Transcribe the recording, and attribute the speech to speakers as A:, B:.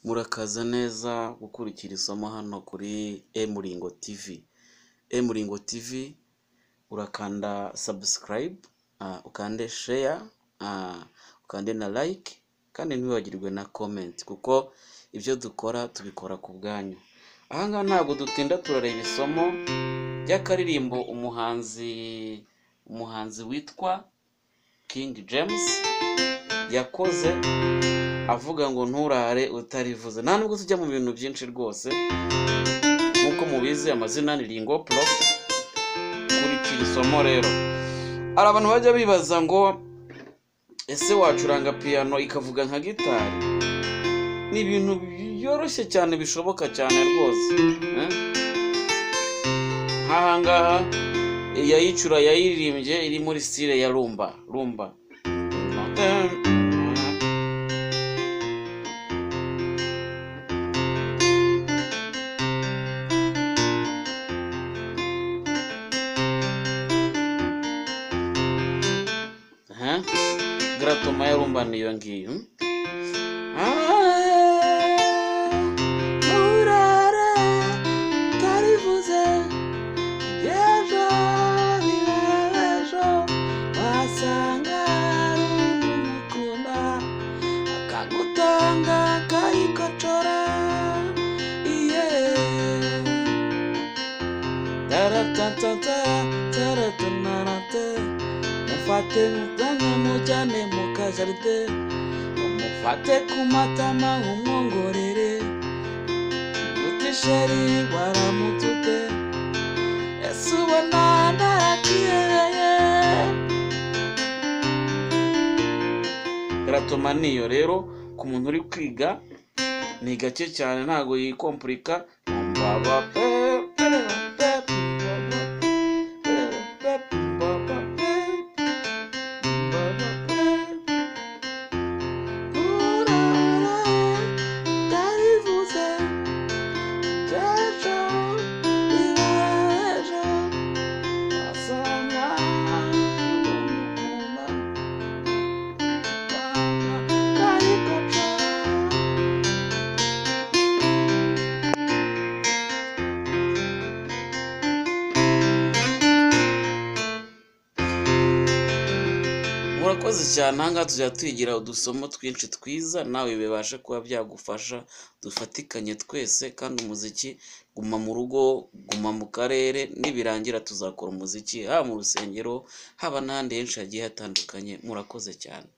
A: Murakaza neza gukurikira isomo hano kuri emuringo tivi. Emuringo tivi urakanda sabusikarayibu, ukande sheya, ukande na layike kandi ntiwibagirwe na komenti kuko ibyo dukora tubikora ku bwanyu. Aha ngaha ntabwo dutinda turareba isomo ry'akaririmbo umuhanzi umuhanzi witwa Kingi James yakoze avuga ngo nturare utarivuze. Nta nubwo tujya mu bintu byinshi rwose nk'uko mubizi amazina ni Ringo Prof. Kurikira isomo rero. Hari abantu bajya bibaza ngo ese wacuranga piyano ikavuga nka gitari? Ni ibintu byoroshye cyane bishoboka cyane rwose. eh? Nk'aha ngaha yayicura yayiririmbye iri muri sitile ya rumba. Rumba. Aha. Garatoma ya rumba niyo ngiyo. hmm? Ah, nturara, utarivuze. Ejo bibejo wasanga umukunda akagutanga akayikocora iye taratatata taratanarate mufate mutane mujyane mu kajaride mufate ku matama umwongorere utisheri waramutute Ese ubona narakihereye Garatoma niyo rero ku muntu uri kwiga ni gake cyane ntago yikompurika Mbaba pe, pe, pe, mbaba pe, pe, mbaba pe, mbaba pe. Urara, ndarivuze. Jejo, Jejo, asanga umukuma, karikoca. murakoze cyane ahangaha tujya twigira udusomo twinshi twiza nawe bibashe kuba byagufasha dufatikanye twese kandi umuziki guma mu rugo guma mu karere nibirangira tuzakora umuziki haba mu rusengero haba n'ahandi henshi hagiye hatandukanye murakoze cyane